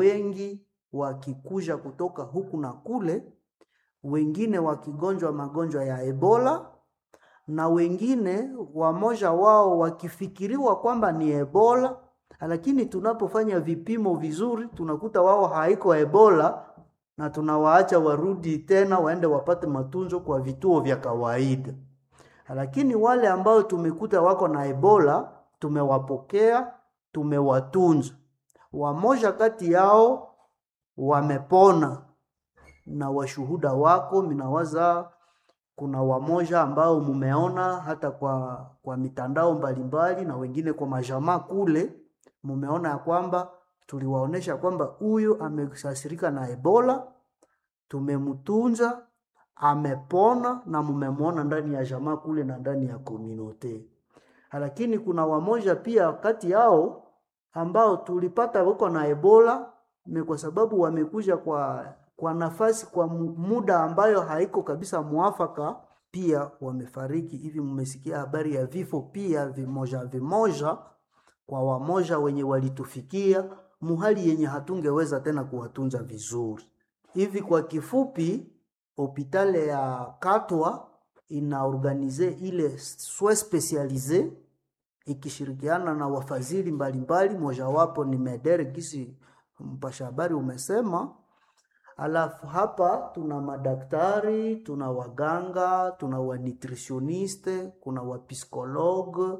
wengi wakikuja kutoka huku na kule, wengine wakigonjwa magonjwa ya Ebola na wengine wamoja wao wakifikiriwa kwamba ni Ebola, lakini tunapofanya vipimo vizuri tunakuta wao haiko Ebola na tunawaacha warudi tena waende wapate matunzo kwa vituo vya kawaida. Lakini wale ambao tumekuta wako na Ebola tumewapokea, tumewatunza. Wamoja kati yao wamepona na washuhuda wako, minawaza kuna wamoja ambao mumeona hata kwa, kwa mitandao mbalimbali na wengine kwa majamaa kule, mumeona ya kwamba tuliwaonesha kwamba huyu amesasirika na Ebola, tumemtunza amepona na mumemwona ndani ya jamaa kule na ndani ya komunote. Lakini kuna wamoja pia kati yao ambao tulipata wako na Ebola ni kwa sababu wamekuja kwa kwa nafasi kwa muda ambayo haiko kabisa mwafaka, pia wamefariki. Hivi mmesikia habari ya vifo pia vimoja vimoja kwa wamoja wenye walitufikia muhali yenye hatungeweza tena kuwatunza vizuri. Hivi kwa kifupi, hopitale ya Katwa inaorganize ile soin specialise ikishirikiana na wafadhili mbalimbali, mojawapo ni Medere gisi mpasha habari umesema. Alafu hapa tuna madaktari, tuna waganga, tuna wanutritioniste, kuna wapsikologe,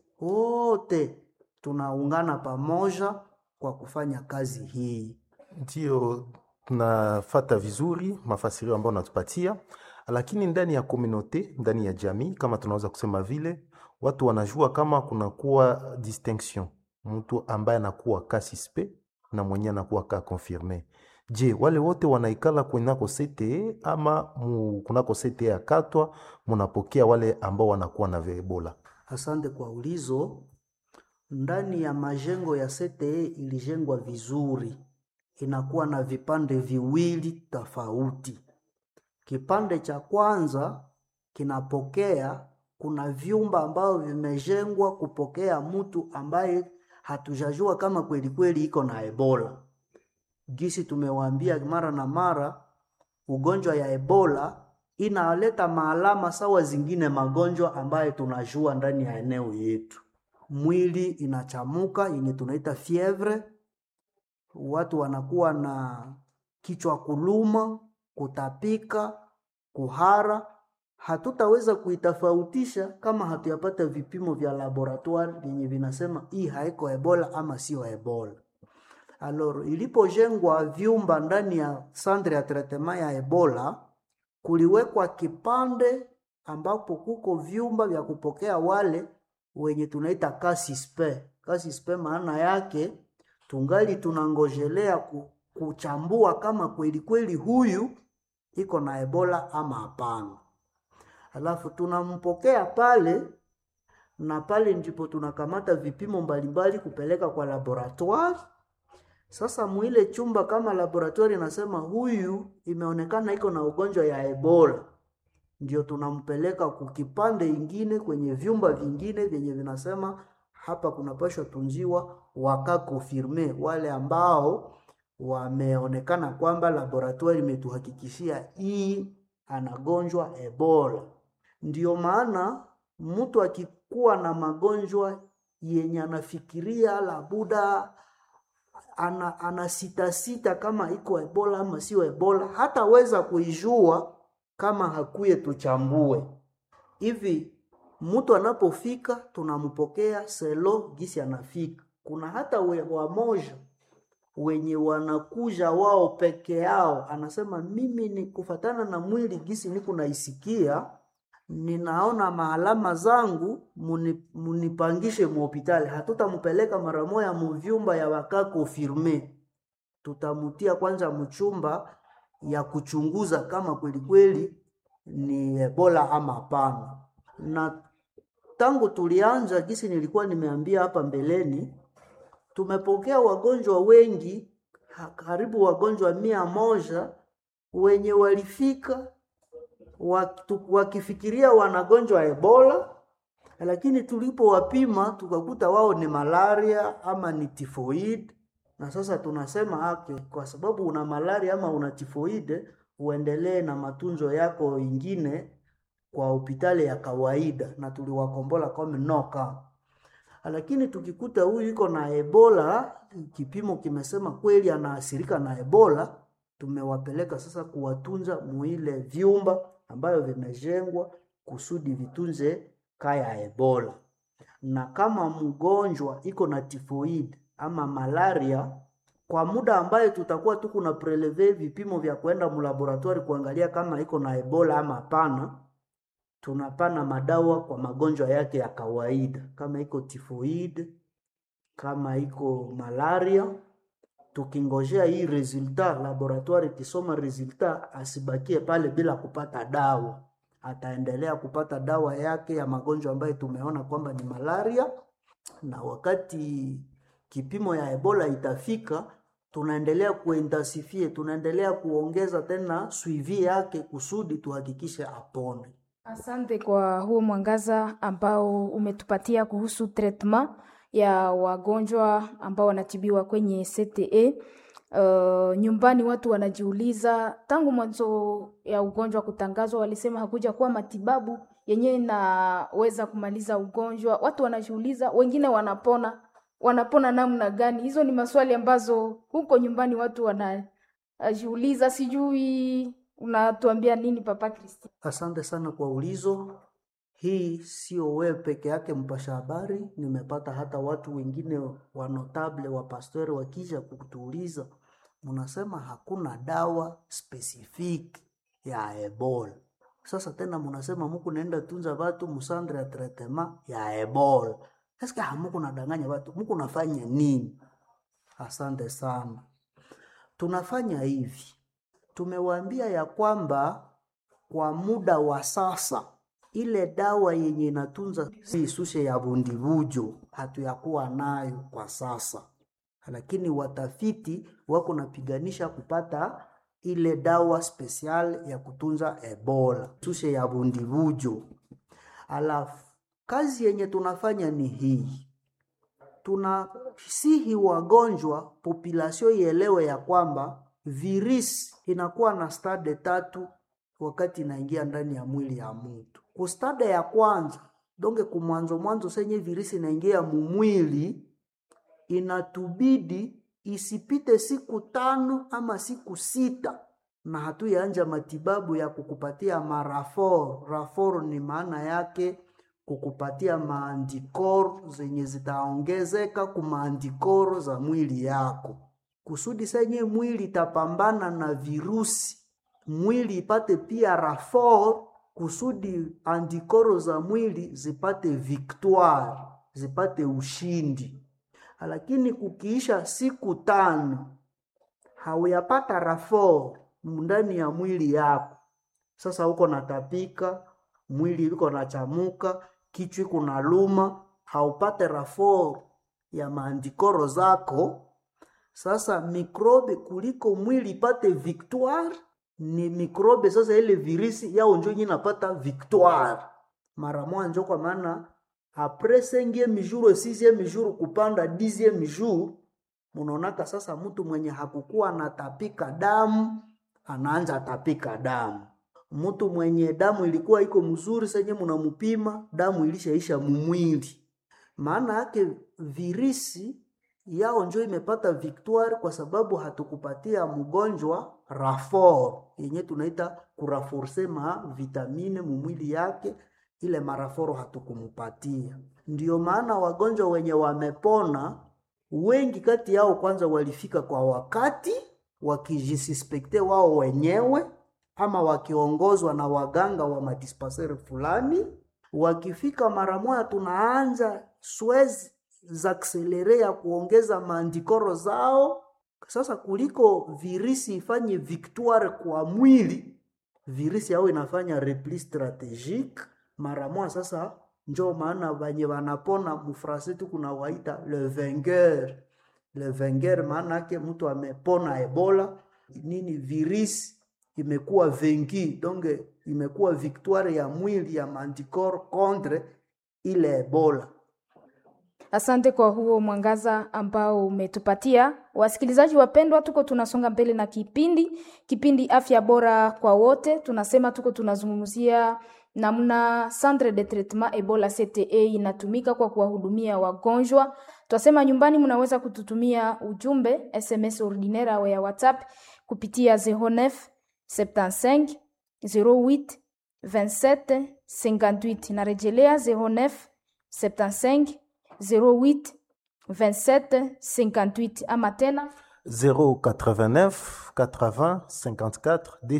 wote tunaungana pamoja kwa kufanya kazi hii. Ndio tunafata vizuri mafasirio ambayo unatupatia, lakini ndani ya komunote, ndani ya jamii, kama tunaweza kusema vile, watu wanajua kama kunakuwa distinction, mtu ambaye anakuwa ka suspect na mwenye anakuwa ka confirme. Je, wale wote wanaikala kunako CTE ama mu, kunako CTE ya Katwa munapokea wale ambao wanakuwa na Ebola? Asante kwa ulizo. Ndani ya majengo ya CTE ilijengwa vizuri, inakuwa na vipande viwili tofauti. Kipande cha kwanza kinapokea, kuna vyumba ambavyo vimejengwa kupokea mtu ambaye hatujajua kama kweli kweli iko na Ebola. Gisi tumewaambia mara na mara, ugonjwa ya Ebola inaleta maalama sawa zingine magonjwa ambayo tunajua ndani ya eneo yetu. Mwili inachamuka yenye tunaita fievre, watu wanakuwa na kichwa kuluma, kutapika, kuhara. Hatutaweza kuitofautisha kama hatuyapata vipimo vya laboratoire vyenye vinasema hii haiko Ebola ama sio Ebola. Alors, ilipojengwa vyumba ndani ya centre ya traitement ya Ebola, kuliwekwa kipande ambapo kuko vyumba vya kupokea wale wenye tunaita kasispe. Kasispe maana yake tungali tunangojelea kuchambua kama kweli kweli huyu iko na Ebola ama hapana. Alafu tunampokea pale na pale ndipo tunakamata vipimo mbalimbali kupeleka kwa laboratoire. Sasa mwile chumba kama laboratoire inasema huyu imeonekana iko na ugonjwa ya Ebola, ndio tunampeleka kukipande ingine kwenye vyumba vingine vyenye vinasema hapa kunapashwa tunziwa wakakofirme, wale ambao wameonekana kwamba laboratoire imetuhakikishia hii anagonjwa Ebola. Ndio maana mtu akikuwa na magonjwa yenye anafikiria labuda ana, ana sita sita kama iko Ebola ama sio Ebola, hataweza kuijua kama hakuye tuchambue. Hivi mtu anapofika tunampokea selo gisi anafika. Kuna hata we, wamoja wenye wanakuja wao peke yao, anasema mimi ni kufatana na mwili gisi niko naisikia, ninaona maalama zangu, muni, munipangishe muhopitali. Hatutampeleka mara moya muvyumba ya waka confirme, tutamutia kwanza mchumba ya kuchunguza kama kweli kweli ni Ebola ama hapana. Na tangu tulianza, gisi nilikuwa nimeambia hapa mbeleni, tumepokea wagonjwa wengi, karibu wagonjwa mia moja wenye walifika wakifikiria wanagonjwa Ebola, lakini tulipowapima tukakuta wao ni malaria ama ni tifoid, na sasa tunasema ake, kwa sababu una malaria ama una tifoide, uendelee na matunzo yako ingine kwa hospitali ya kawaida, na tuliwakombola kama noka. Lakini tukikuta huyu iko na Ebola, kipimo kimesema kweli anaathirika na Ebola, tumewapeleka sasa kuwatunza muile vyumba ambayo vimejengwa kusudi vitunze kaya Ebola. Na kama mgonjwa iko na tifoid ama malaria, kwa muda ambaye tutakuwa tu kuna preleve vipimo vya kwenda mlaboratori kuangalia kama iko na Ebola ama hapana, tunapana madawa kwa magonjwa yake ya kawaida, kama iko tifoid, kama iko malaria, tukingojea hii resulta laboratoire ikisoma resulta, asibakie pale bila kupata dawa. Ataendelea kupata dawa yake ya magonjwa ambayo tumeona kwamba ni malaria, na wakati kipimo ya Ebola itafika, tunaendelea kuintensifie, tunaendelea kuongeza tena suivi yake kusudi tuhakikishe apone. Asante kwa huo mwangaza ambao umetupatia kuhusu treatment ya wagonjwa ambao wanatibiwa kwenye CTE. Uh, nyumbani watu wanajiuliza, tangu mwanzo ya ugonjwa kutangazwa, walisema hakuja kuwa matibabu yenyewe inaweza kumaliza ugonjwa. Watu wanajiuliza, wengine wanapona, wanapona namna gani? Hizo ni maswali ambazo huko nyumbani watu wanajiuliza. Sijui unatuambia nini Papa Kristi? Asante sana kwa ulizo. Hii sio wewe peke yake mpasha habari, nimepata hata watu wengine wa notable wa pastori wakija kutuuliza, mnasema hakuna dawa specific ya Ebola. Sasa tena mnasema muku naenda tunza watu musandre ya tretema ya Ebola. Sasa hamuku nadanganya watu, muku nafanya nini? Asante sana. Tunafanya hivi, tumewaambia ya kwamba kwa muda wa sasa ile dawa yenye inatunza si sushe ya bundibujo hatuyakuwa nayo kwa sasa, lakini watafiti wako napiganisha kupata ile dawa spesial ya kutunza Ebola sushe ya bundibujo. Alafu kazi yenye tunafanya ni hii, tunasihi wagonjwa population ielewe ya kwamba virisi inakuwa na stade tatu wakati inaingia ndani ya mwili ya mtu. Kustade ya kwanza donge kumwanzo mwanzo senye virisi inaingia mumwili, inatubidi isipite siku tano ama siku sita na hatuyaanja matibabu ya kukupatia marafor. Rafor ni maana yake kukupatia maandikoro zenye zitaongezeka kumaandikoro za mwili yako, kusudi senye mwili itapambana na virusi mwili ipate pia rafor kusudi andikoro za mwili zipate victoire, zipate ushindi. Lakini kukiisha siku tano hauyapata rafor ndani ya mwili yako, sasa uko natapika, mwili uko nachamuka, kichwa iko na luma, haupate rafor ya maandikoro zako. Sasa mikrobe kuliko mwili ipate victoire ni mikrobe sasa, ile virisi yao njo yenye napata victoire mara mwanjo, kwa maana apres cinquième jour sixième jour kupanda dixième jour, munaonaka sasa mtu mwenye hakukuwa anatapika damu anaanza tapika damu. Mtu mwenye damu ilikuwa iko mzuri senye munamupima damu ilishaisha mumwili, maana yake virisi yao njo imepata victoire kwa sababu hatukupatia mgonjwa rafor yenye tunaita kuraforce ma vitamine mumwili yake, ile maraforo hatukumupatia. Ndiyo maana wagonjwa wenye wamepona wengi kati yao kwanza walifika kwa wakati wakijisuspekte wao wenyewe, ama wakiongozwa na waganga wa madispenseri fulani. Wakifika mara moja, tunaanza swezi za akselere ya kuongeza maandikoro zao. Sasa kuliko virisi ifanye victoire kwa mwili, virisi yao inafanya repli strategique mara moja. Sasa njo maana banye wanapona mufrase tu kuna waita le vainqueur. Le vainqueur maana yake mtu amepona Ebola nini, virisi imekuwa venki, donc imekuwa victoire ya mwili ya maandikoro contre ile Ebola. Asante kwa huo mwangaza ambao umetupatia. Wasikilizaji wapendwa, tuko tunasonga mbele na kipindi kipindi afya bora kwa wote. Tunasema tuko tunazungumzia namna centre de traitement Ebola CTE inatumika kwa kuwahudumia wagonjwa. Twasema nyumbani, mnaweza kututumia ujumbe SMS ordinaire au ya WhatsApp kupitia 09 75 08 27 58. Narejelea 09 75 08 27 58 ama tena 089 80 54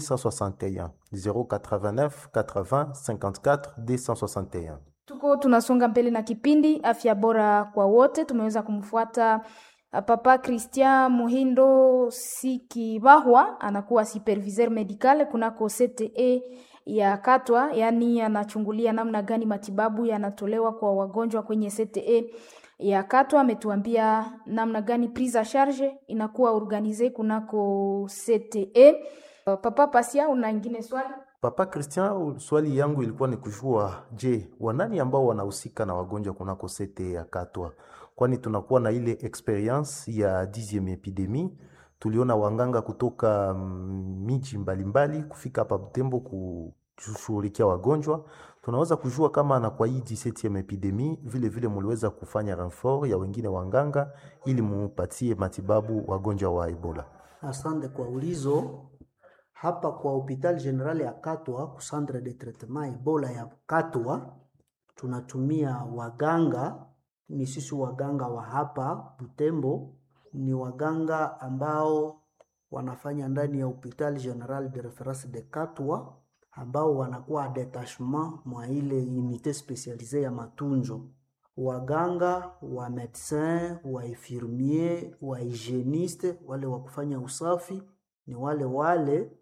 261 089 80 54 261 tuko tunasonga mbele na kipindi afya bora kwa wote. Tumeweza kumfuata uh, Papa Christian Muhindo Sikibahwa, anakuwa superviseur medical kunako CTE ya Katwa, yaani anachungulia namna gani matibabu yanatolewa kwa wagonjwa kwenye CTE ya Katwa. Ametuambia namna gani prise a charge inakuwa organize kunako CTE. Uh, Papa Pasia, una ingine swali? Papa Christian, swali yangu ilikuwa ni kujua, je, wanani ambao wanahusika na wagonjwa kunako sete ya Katwa? Kwani tunakuwa na ile experience ya 10e epidemie, tuliona wanganga kutoka mm, miji mbalimbali kufika hapa Butembo kushughulikia wagonjwa. Tunaweza kujua kama na kwa hii 17e epidemie vile vile muliweza kufanya renfort ya wengine wanganga ili mupatie matibabu wagonjwa wa Ebola. Asante kwa ulizo. Hapa kwa hopital general ya Katwa ku centre de traitement Ebola ya Katwa tunatumia waganga, ni sisi waganga wa hapa Butembo, ni waganga ambao wanafanya ndani ya hopital general de reference de Katwa, ambao wanakuwa detachement mwa ile unité specialisée ya matunzo waganga wa medecin wa infirmier wa hygieniste, wale wa kufanya usafi ni wale wale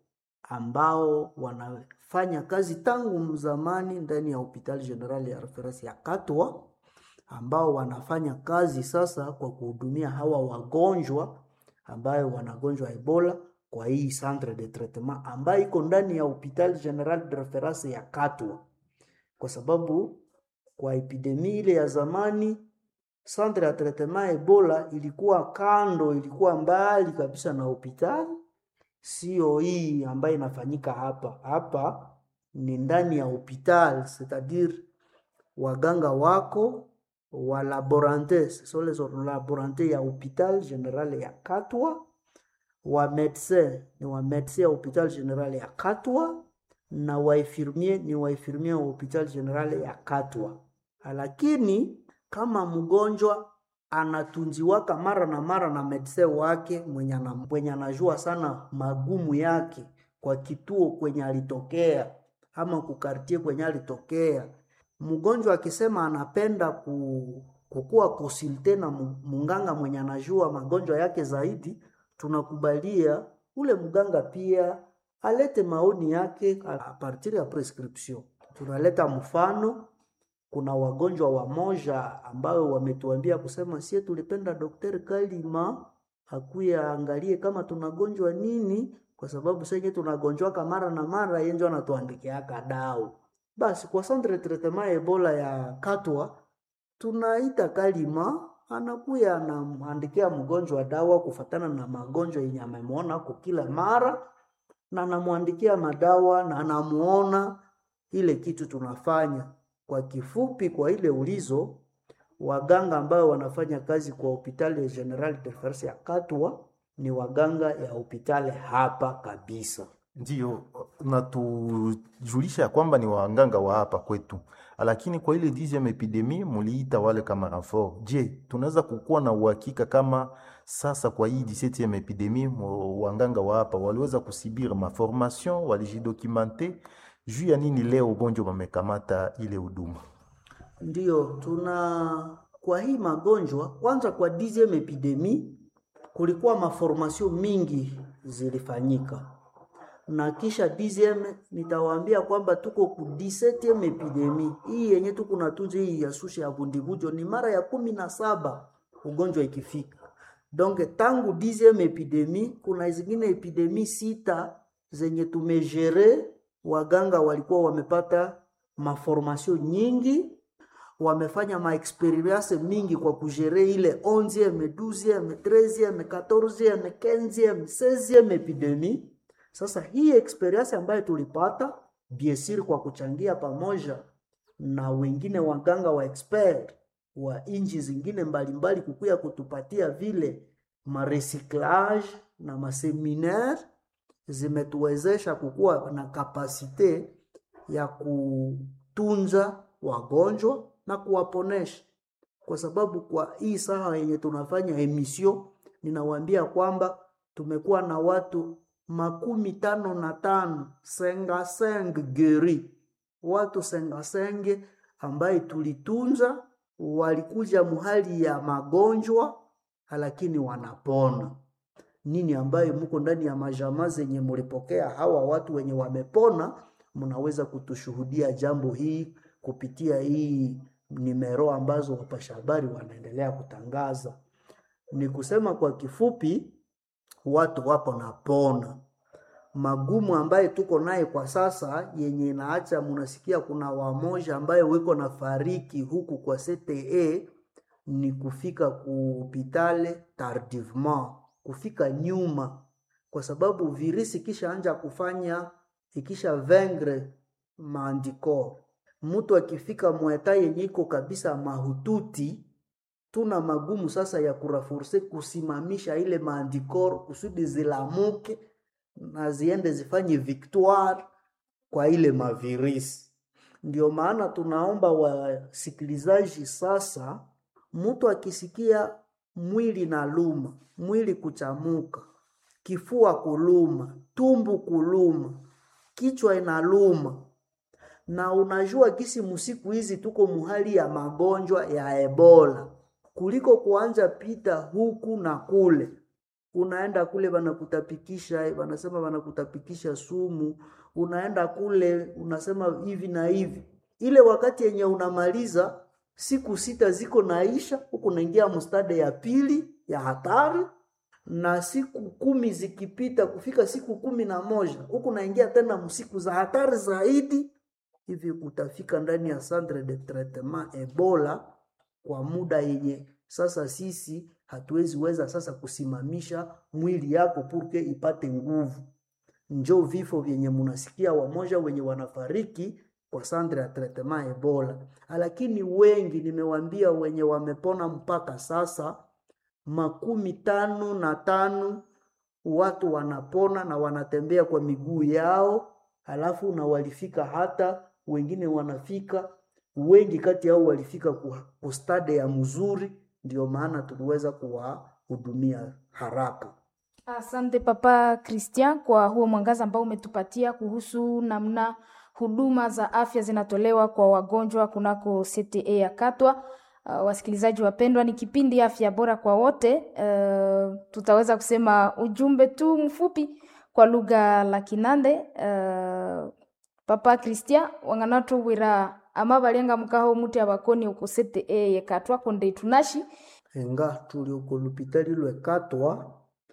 ambao wanafanya kazi tangu zamani ndani ya hopital general ya reference ya Katwa, ambao wanafanya kazi sasa kwa kuhudumia hawa wagonjwa ambayo wanagonjwa Ebola kwa hii centre de traitement ambayo iko ndani ya hopital general de reference ya Katwa, kwa sababu kwa epidemia ile ya zamani centre ya traitement Ebola ilikuwa kando, ilikuwa mbali kabisa na hospitali, sio hii ambayo inafanyika hapa. Hapa ni ndani ya hospitali, c'est-à-dire waganga wako wa laborante, ce sont les laborante ya hopital general ya Katwa, wa medecin ni wa medecin ya hopital general ya Katwa na wa infirmier ni wa infirmier wa hopital general ya Katwa lakini kama mgonjwa anatunziwaka mara na mara na medse wake mwenye ana- mwenye anajua sana magumu yake kwa kituo kwenye alitokea ama kukartie kwenye alitokea. Mgonjwa akisema anapenda ku, kukuwa konsulte na mu- munganga mwenye anajua magonjwa yake zaidi, tunakubalia ule mganga pia alete maoni yake a a partir ya prescription. Tunaleta mfano kuna wagonjwa wamoja ambao wametuambia kusema sie tulipenda Daktari Kalima akuya angalie kama tunagonjwa nini, kwa sababu senye tunagonjwaka mara na mara, yeye ndio anatuandikiaka dawa. Basi kwa centre de traitement ya Ebola ya Katwa tunaita Kalima, anakuya anamwandikia mgonjwa dawa kufatana na magonjwa yenye amemwona kwa kila mara, na anamwandikia madawa na anamuona ile kitu tunafanya. Kwa kifupi, kwa ile ulizo, waganga ambao wanafanya kazi kwa hospitali ya General de Reference ya Katwa ni waganga ya hospitali hapa kabisa. Ndiyo, natujulisha ya kwamba ni waganga wa hapa kwetu, lakini kwa ile 10e epidemie muliita wale kama renfort. Je, tunaweza kukuwa na uhakika kama sasa kwa hii 17e epidemie mo- waganga wa hapa waliweza kusibiri maformation, walijidocumente juu ya nini leo ugonjwa wamekamata ile huduma? Ndiyo, tuna kwa hii magonjwa kwanza, kwa 10e epidemie kulikuwa maformasio mingi zilifanyika, na kisha 10e nitawaambia kwamba tuko ku 17e epidemie hii yenye tuko natunza hii ya susha ya vundivujo ni mara ya kumi na saba ugonjwa ikifika. Donc tangu 10e epidemie kuna zingine epidemie sita zenye tumejere, waganga walikuwa wamepata maformasio nyingi wamefanya maexperience mingi kwa kujere ile 11e 12e 13e 14e 15e 16e epidemie. Sasa hii experience ambayo tulipata biesiri kwa kuchangia pamoja na wengine waganga wa expert wa inchi zingine mbalimbali kukuya kutupatia vile marecyclage na maseminaire zimetuwezesha kukuwa na kapasite ya kutunza wagonjwa na kuwaponesha, kwa sababu kwa hii saha yenye tunafanya emission, ninawaambia kwamba tumekuwa na watu makumi tano na tano sengaseng geri watu sengasenge ambaye tulitunza walikuja muhali ya magonjwa lakini wanapona. Nini ambayo muko ndani ya majamaa zenye mulipokea hawa watu wenye wamepona, mnaweza kutushuhudia jambo hii kupitia hii nimero ambazo wapasha habari wanaendelea kutangaza. Ni kusema kwa kifupi, watu wapo napona magumu ambaye tuko naye kwa sasa yenye inaacha munasikia kuna wamoja ambaye wiko na fariki huku kwa CTE ni kufika kuhopitale tardivement, kufika nyuma, kwa sababu virisi kisha anja kufanya ikisha vengre maandiko, mtu akifika mweta yenye iko kabisa mahututi, tuna magumu sasa ya kurafurse kusimamisha ile maandikor kusudi zilamuke na ziende zifanye victoire kwa ile mavirisi. Ndio maana tunaomba wasikilizaji sasa, mtu akisikia mwili na luma, mwili kuchamuka, kifua kuluma, tumbu kuluma, kichwa inaluma, na unajua kisi musiku hizi tuko muhali ya magonjwa ya Ebola, kuliko kuanja pita huku na kule unaenda kule wanakutapikisha, wanasema wanakutapikisha sumu, unaenda kule unasema hivi na hivi. Ile wakati yenye unamaliza siku sita ziko naisha, huku naingia mstade ya pili ya hatari, na siku kumi zikipita kufika siku kumi na moja huku naingia tena msiku za hatari zaidi, hivi utafika ndani ya centre de traitement Ebola kwa muda yenye sasa sisi hatuwezi weza sasa kusimamisha mwili yako purke ipate nguvu. Njo vifo vyenye munasikia wamoja wenye wanafariki kwa centre ya traitement Ebola, lakini wengi nimewambia wenye wamepona mpaka sasa makumi tano na tano watu wanapona na wanatembea kwa miguu yao, halafu na walifika hata wengine wanafika wengi kati yao walifika ku stade ya mzuri ndio maana tuliweza kuwahudumia haraka. Asante Papa Christian kwa huo mwangaza ambao umetupatia kuhusu namna huduma za afya zinatolewa kwa wagonjwa kunako CTE ya Katwa. Uh, wasikilizaji wapendwa, ni kipindi afya bora kwa wote. Uh, tutaweza kusema ujumbe tu mfupi kwa lugha la Kinande. Uh, Papa Christian wang'anato wira ama balenga mukaho muti abakoni uko CTE ye Katwa konde itunashi enga tuli uko lupitali lwe Katwa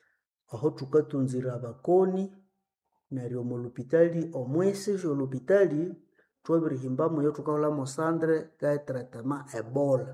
aho tukatunzira abakoni neryo mu lupitali omwesi jo lupitali twabirihimbamu yo tukaholamo sandre ka traitement Ebola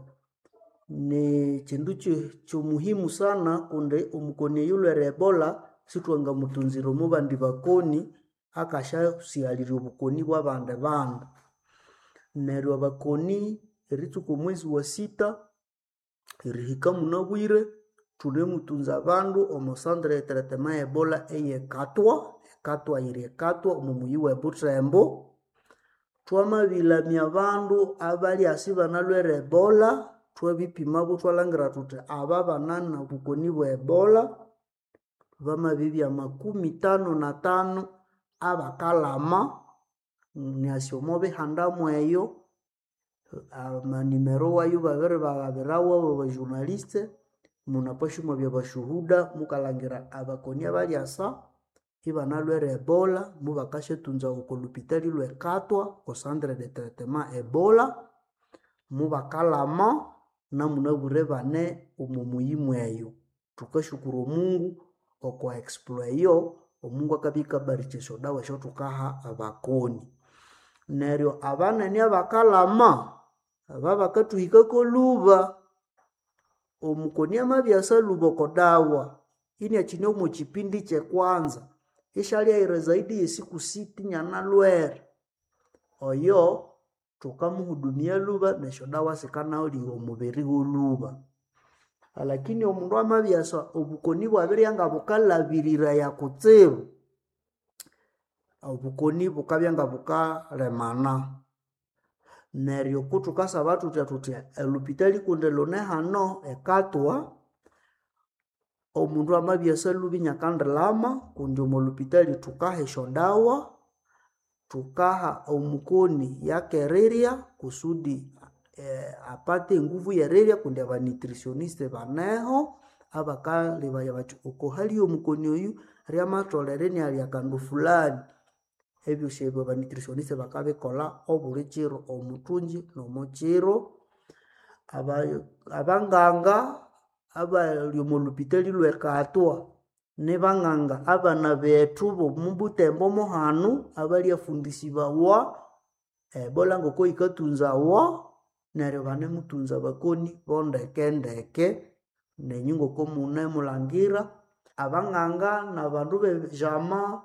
ni chindu chomuhimu sana kunde omukoni yulwere Ebola sitwanga mutunzira omu bandi bakoni akashasialirya obukoni bwa bande bandu neryo abakoni eritsuka omwezi wa sita erihika munabwire thunemutunza abandu omu centre de traitement Ebola eye Katwa Katwa yiri Katwa omu muyi we Butembo twamabilamya abandu abali asi banalwere Ebola twabipima bo twalangira thuthi aba banana obukoni bwa Ebola bamabibya makumi tano na tano abakalama niasi omo bihandamu eyo amanimero wayo babiri bagabirawo abo bajournaliste munapashuma bya bashuhuda mukalangira abakoni abali asa ibanalwere ebola mubakashetunza uko lupitali lwe katwa ko centre de traitement ebola mubakalama namunabure bane omu muyimu eyo tukashukuru omungu okwa exploit eyo omungu akabika barikesha dawa esyo tukaha abakoni neryo abanene abakalama aba bakathuhikako luba omukoni amabyasa luba okodawa ini akine omu kipindi kyekwanza ishalyaire zaidi yesiku siti nyanalwere oyo thukamuhudumia luba nesyo dawa sikanawulira omubiri woluba lakini omundu amabyasa obukoni bwabirya nga bukalabiriraya kutsibu obukoni bukabya nga bukalemana neryo kuthukasaba thuthya thuthya elupitali kundi lune hano ekatwa omundu amabyasa lubi nyakandilama kundi omu lupitali thukaha esyodawa thukaha omukoni yakerirya kusudi eh, apate enguvu yerirya kundi abanutritioniste baneho abakalebaya bathi okohali omukoni oyu ryamatholere nialya kandu fulani ebyosi ebyo abanutritioniste bakabikola obuli kiro omuthungi n'omukiro aba- abanganga abali omu lupitali lwekatwa nibanganga abana bethu bomubutembo muhanu abalyafundisibawa ebola ngoko yikatunzawa neryo banemutunza bakoni bondekendeke nenyu ngoko munemulangira abanganga nabandu bejama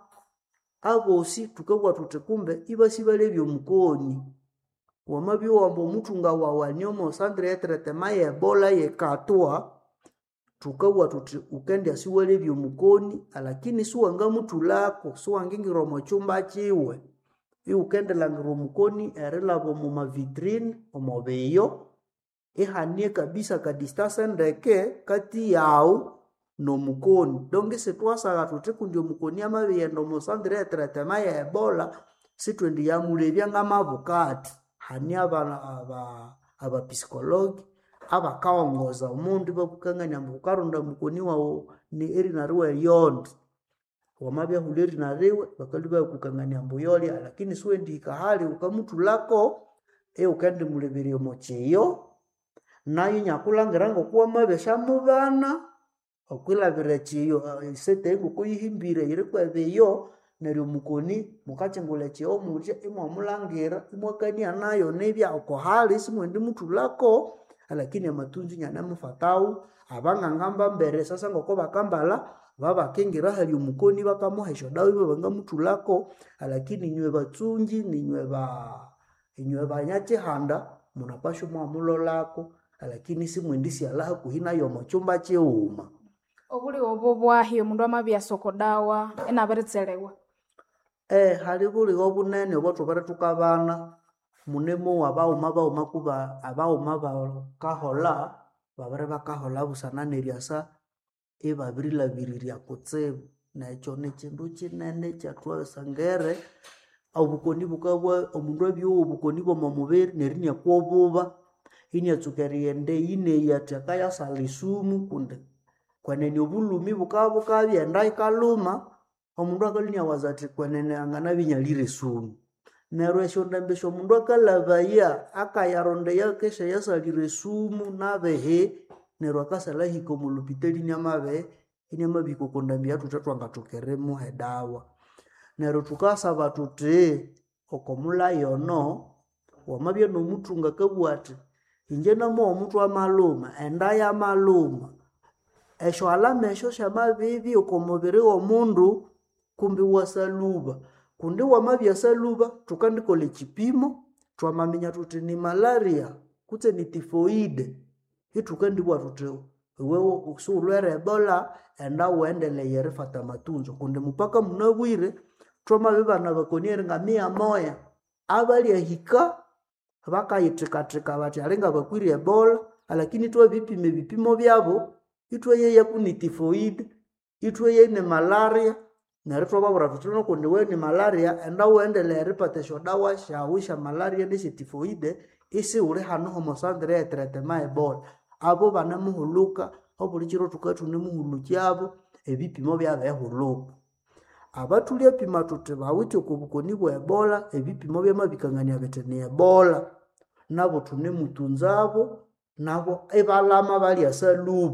abosi thukabugha thuthi kumbe ibasi balebya omukoni wamabya wamba omuthunga wawu aniomo sandre yetretema yebola yekatwa thukabugha thuthi wukendya siwalebya omukoni alakini siwangamuthulako siwangingira omu kyumba kiwe iwukendilangira omukoni erilaba omu mavitrine omu biyo ihanie kabisa kadistase ndeke kati yawu nomukoni donge sithwasagha thuthi kundi omukoni amabighenda omu sandre yetretema ye ebola sithwendiyamulebya ngamabukati hani aba- aba- abapsikologi abakawongoza omundu ibakukangania ambu wukaronda mukoni wawu ni erina riwe lyondi wamabya huli erina riwe bakalwa bakukangania ambu yolya lakini siwendihika hali wukamuthulako iwukendimuleberya omu kyiyo nayo inyakulangira ngoku wamabya syamubana okwilabira ekyiyo esete ngoko yihimbire yirikwa ebiyo neryo omukoni mukakyingulha ekyiyo muthya imwamulangira imwakania nayo nibya oko hali simwendimuthulako lakini amatunzi inyanemufatawu abanganga mbambere sasa ngoko bakambalha babakingira hali omukoni bakamuha esyodawa ibwa bangamuthulako lakini inywe batsungi ninywe ba inywe banyakyihanda munapasha imwamulholako lakini simwendisyalha hakuhi nayo omu kyumba kighuma obuli obo bwahi omundu amabyasa okodawa inabiritselhewa Eh, hali buligha obunene obwathubere thukabana munemu abaghuma baghuma kuba abaghuma bakaholha babere bakaholha busana neryasa ibabirilabirirya kutsibu nekyo nikyindu kinene ekyathwasangere obukoni bukabwa omundu abyowa obukoni bw'omu mubiri neryo inakwa obuba inatsuka erighenda eyineyi athi akayasala esumu kundi kwenene obulhumi bukabya bukabyenda ikalhuma omundu akalhwa inawaza athi kwenene anganabya inyalhire esumu neryo esyondambi esyomundu akalhabaya akayaronda eyakesha yasalhire esumu nabihi neryo akasalha ahika omu lupitali inamabihi inamabihika oko ndambi eyuthwithe thwangathoka erimuha edawa neryo thukasaba thuthi oko mulhayi ono wamabya n'omuthunga akabugha athi inje namowa omuthwe amalhuma enda yamalhuma esyo alama esyo syamabibya oko mubiri w'omundu kumbi wasalhuba kundi wamabyasalhuba thukandikolha ekipimo thwamaminya thuthi ni malaria kutse ni tifoide ithukandibugha thuthi iwe siwulhwere ebola enda wuendeleye erifata amatunzo kundi mupaka munabwire thwamabibana bakoni eringa mia moya abalyahika bakayithikathika bathi alinga bakwire ebola lakini thwabipima ebipimo byabo ithweyeya kuni tifoide ithweye ni malaria neryo thwababwira thuthi no kundi we ni malaria enda wuendeleye eripata esyodawa syawu sya malaria nesya tifoide isiwuli hanu homosandire yetretema ebola abo banemuhulhuka obuli kiro thuka thunemuhulhukyabo ebipimo byabehulhuka abathulyapima thuthi bawithe oko bukoni bwa ebola ebipimo byamabikangania bithi ni ebola nabo thunemutunzabo nabo ibalhama balyasalhuba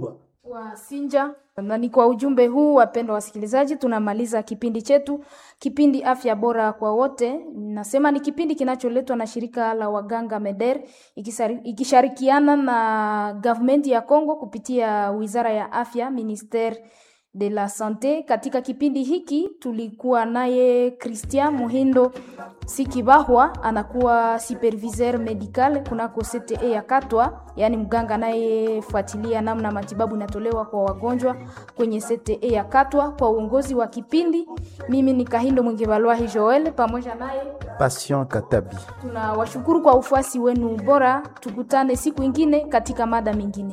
wa Sinja. Na ni kwa ujumbe huu, wapendwa wasikilizaji, tunamaliza kipindi chetu, kipindi afya bora kwa wote. Nasema ni kipindi kinacholetwa na shirika la waganga MEDER ikisari- ikishirikiana na government ya Congo kupitia wizara ya afya ministere de la Sante. Katika kipindi hiki tulikuwa naye Christian Muhindo Sikibahwa, anakuwa superviseur medical kunako CTE ya Katwa, yaani mganga anayefuatilia namna matibabu inatolewa kwa wagonjwa kwenye CTE ya Katwa. Kwa uongozi wa kipindi, mimi ni Kahindo Mwingivalwahi Joel pamoja naye Patient Katabi. tunawashukuru kwa ufuasi wenu bora. Tukutane siku ingine katika mada mingine.